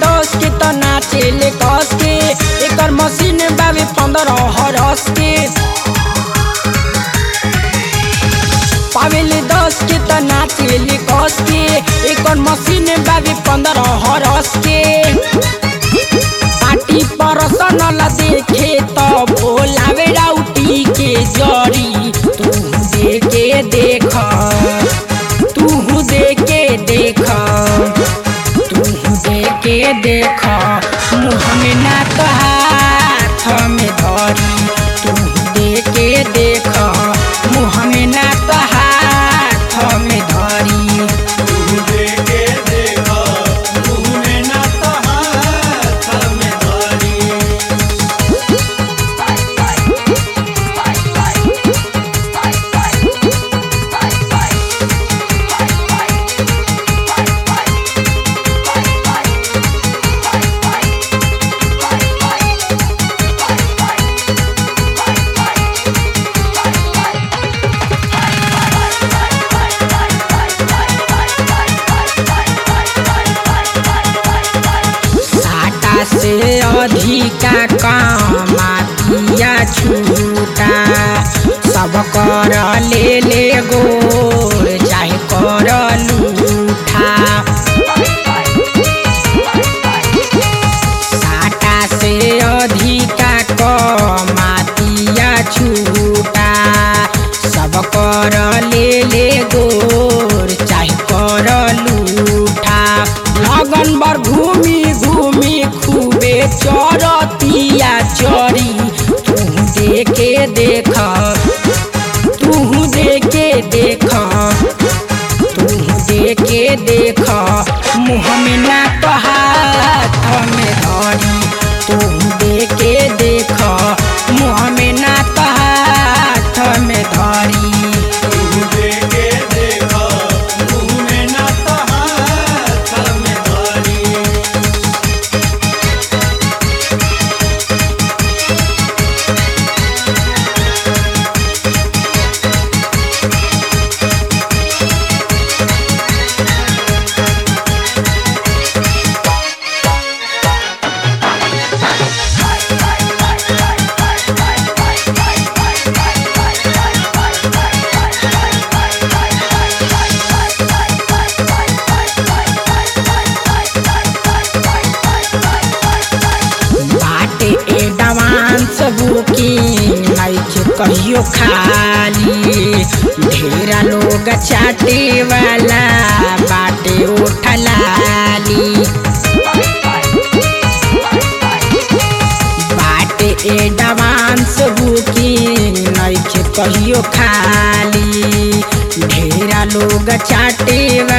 दस के त नाचेले कस के एकर मशीन बाबे पंद्रह हरस के पावेले दस के त नाचेले कस के एकर मशीन बाबे पंद्रह हरस के पाटी परसन ला देखे त भोलावे राउटी के जरी तू देखे देख तू देखे देख तू देखे देख मुँह में ना तो हाथ में धरी तू देखे देख मुँह में ना तो हाथ में धरी देखे देखो मुँह में ना तो हाथ में धरी साटा से अधिका कमातिया छूटा सब कर ले ले गोर चाहे कर लूठा साटा से अधिका कमातिया छूटा सब कर ले ले गोर चाहे कर लूठा लगन बर घूमी घूमी खूबे चरतिया चरी तू देखे देख तू देखे देख तू देखे देख मुँह में ना तो हाथ में धरी तू देखे देख मुँह में ना तो हाथ में धरी देखे देखो मुँह में ना तो हाथ में धरी बाटे एडवांस बुकिंग नइखे कहियो खाली ढेरा लोग चाटे वाला बाटे उठलाली बाटे एडवांस बुकिंग नइखे कहियो खाली ढेरा लोग चाटे